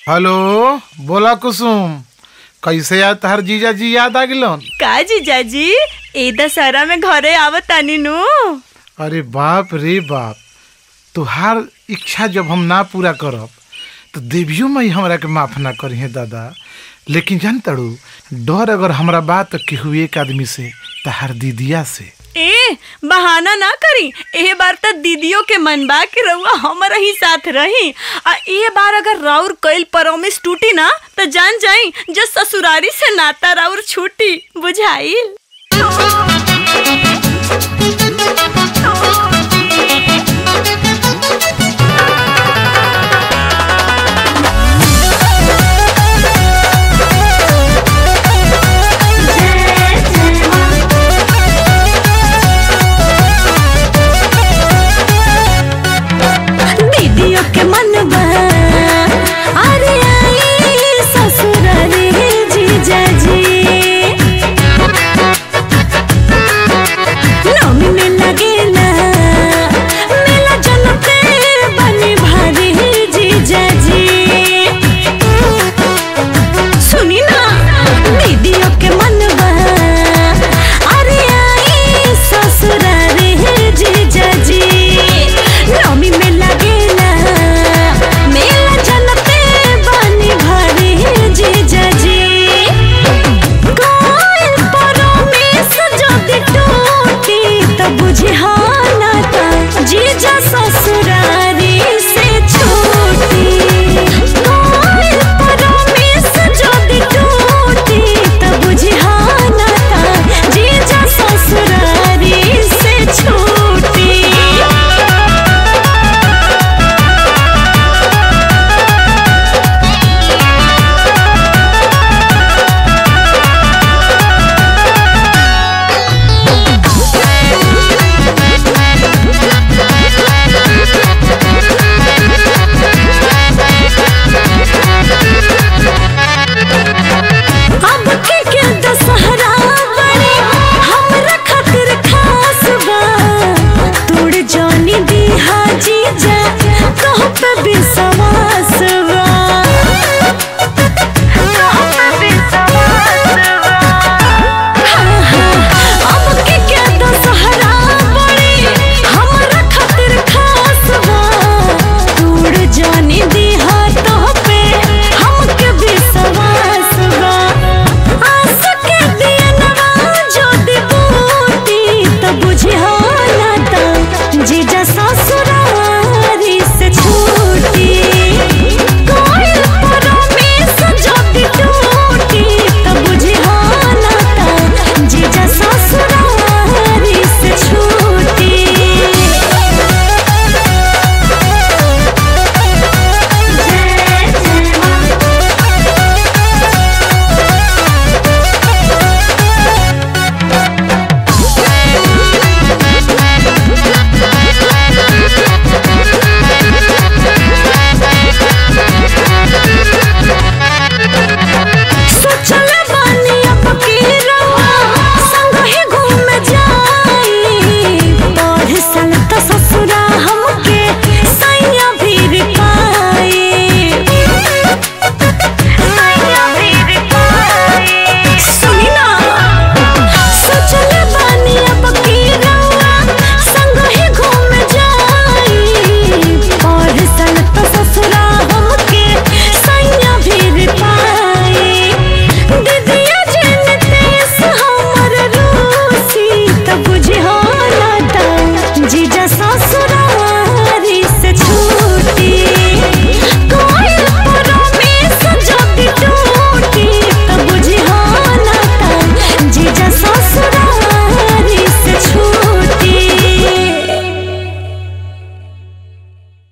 hello बोला कुसुम कैसे याद तहर जीजा जी याद आ गिलन का जीजाजी ए दशहरा में घरे आवत तानी नु अरे बाप रे बाप तुहार इच्छा जब हम ना पूरा करब तो देवियो मई हमरा के माफ ना करी है दादा लेकिन जान तड़ू डर अगर हमरा बात तो केहू एक आदमी से तहार दीदिया से ए बहाना ना करी ए बार त दीदियों के मन बा कि रउआ हमारा ही साथ रही आ ए बार अगर राउर कइल प्रॉमिस टूटी ना त जान जाई जो ससुरारी से नाता राउर छूटी बुझाइल